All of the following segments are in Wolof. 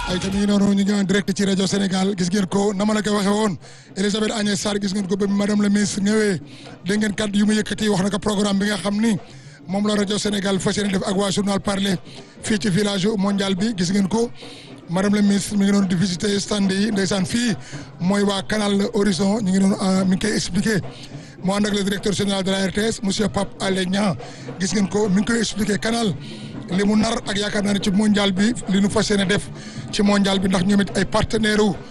ay tamit ñu noonu ñu ngi en direct ci rajo Sénégal gis ngeen ko na ma la ko waxee woon Elisabeth Agnès Sarr gis ngeen ko ba madame la ministre ñëwee dégg ngeen kàddu yu mu yëkkati wax na ko programme bi nga xam ni moom la rajo Sénégal fas yéene def ak waa journal parler fii ci village mondial bi gis ngeen ko madame la ministre mi ngi doon di visiter stand yi ndeysaan fii mooy waa canal Horizon ñu ngi doon mi ngi koy expliqué mu ànd ak le directeur général de la RTS monsieur Pape Alé Niang gis ngeen ko mi ngi koy expliqué canal li mu nar ak yaakaar naa ne ci mondial bi li nu fas yéene def ci mondial bi ndax ñoom it ay partenaire u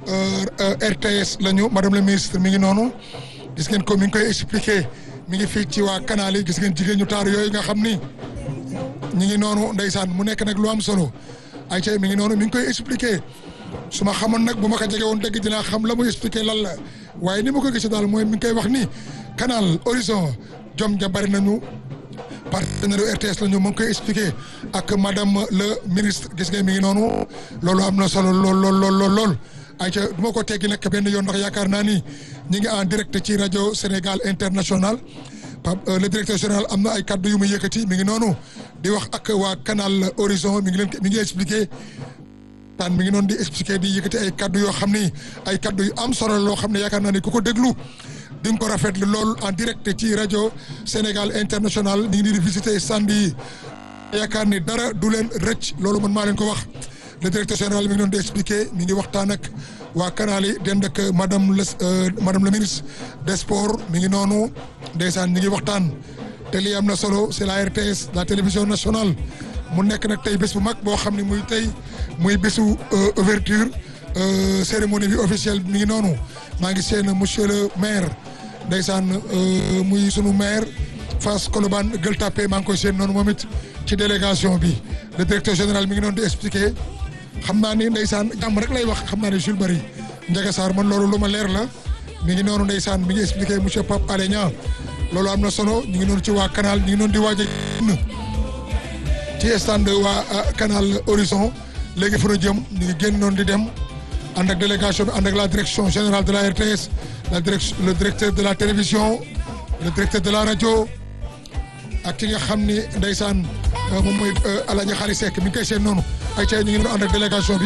RTS la ñu madame la ministre mi ngi noonu gis ngeen ko mi ngi koy expliqué mi ngi fii ci waa canal yi gis ngeen jigéen ñu taar yooyu nga xam ni ñi ngi noonu ndeysaan mu nekk nag lu am solo ay ca mi ngi noonu mi ngi koy expliqué su ma xamoon nag bu ma ko jege woon dëgg dinaa xam la muy expliqué lan la waaye ni ma ko gisee daal mooy mi ngi koy wax ni canal horizon jom ja bari nañu partenaire RTS la ñu mu ngi koy expliqué ak madame le ministre gis nga mi ngi noonu loolu am na solo lool lool lool lool lool ayca du ma ko teggi nag benn yoon ndax yaakaar naa ni ñi ngi en direct ci rajo Sénégal international Pape le directeur général am na ay kaddu yu muy yëkkati mi ngi noonu di wax ak waa canal horizon mi ngi leen mi ngi expliqué taan mi ngi noonu di expliqué di yëkkati ay kaddu yoo xam ni ay kaddu yu am solo loo xam ne yaakaar naa ni ku ko déglu di nga ko rafetlu lool en direct ci rajo Sénégal international ñu ngi nii di visiter stand yi yaakaar ni dara du leen rëcc loolu man maa leen ko wax le directeur général mi ngi doon di expliqué mi ngi waxtaan ak waa canal yi dend ak madame la madame la ministre des sports mi ngi noonu ndeysaan ñi ngi waxtaan te lii am na solo c'est la RTS la télévision nationale mu nekk nag tey bés bu mag boo xam ne muy tey muy bésu ouverture cérémonie bi officielle mi ngi noonu maa ngi seen monsieur le maire ndeysaan muy sunu maire Fass Colobane Gueule Tapée maa ngi koy seen noonu moom it ci délégation bi le directeur général mi ngi noonu di expliquer xam naa ni ndeysaan jàmm rek lay wax xam naa ne Jules Bari Ndiaga Sarr man loolu lu ma leer la mi ngi noonu ndeysaan mi ngi expliquer monsieur Pape Alé Niang loolu am na solo ñu ngi noonu ci waa canal ñu ngi noonu di waaj a ci stand waa canal Horizon léegi fa jëm ñu ngi génn noonu di dem ànd ak délégation bi ànd ak la direction générale de la RTS la direction le directeur de la télévision le directeur de la rajo ak ki nga xam ni ndeysaan moom mooy El Hadj Khary Seck mi ngi koy seen noonu ay ca ñu ngi doon ànd ak délégation bi.